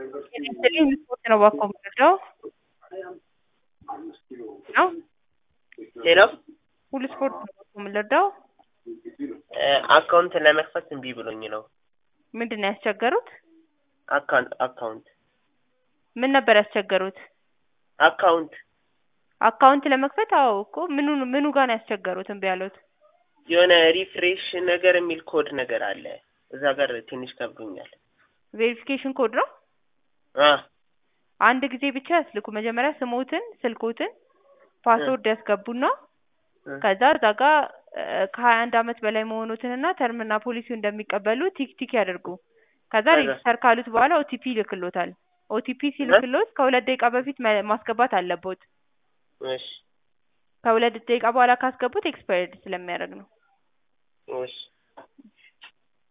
Insulin ስፖርት ነው እባክዎ የምንወስደው ነው ሄሎ ሁሉ ስፖርት ነው እባክዎ የምንወስደው አካውንት ለመክፈት እምቢ ብሎኝ ነው። ምንድን ነው ያስቸገሩት? አካውንት አካውንት ምን ነበር ያስቸገሩት? አካውንት አካውንት ለመክፈት አዎ እኮ ምኑ ምኑ ጋር ነው ያስቸገሩት እምቢ ያሉት? የሆነ ሪፍሬሽ ነገር የሚል ኮድ ነገር አለ እዛ ጋር ትንሽ ከብዶኛል። ቬሪፊኬሽን ኮድ ነው? አ አንድ ጊዜ ብቻ ያስልኩ መጀመሪያ ስሞትን ስልኮትን ፓስወርድ ያስገቡና ከዛ እዛ ጋር ከሀያ አንድ አመት በላይ መሆኑትንና ተርምና ፖሊሲው እንደሚቀበሉ ቲክ ቲክ ያድርጉ። ከዛ ከዛ? ሬጅስተር ካሉት በኋላ ኦቲፒ ይልክሎታል። ኦቲፒ ሲልክሎት ከሁለት ደቂቃ በፊት መ- ማስገባት አለቦት። እሺ ከሁለት ደቂቃ በኋላ ካስገቡት ኤክስፓየርድ ስለሚያደርግ ነው። እሺ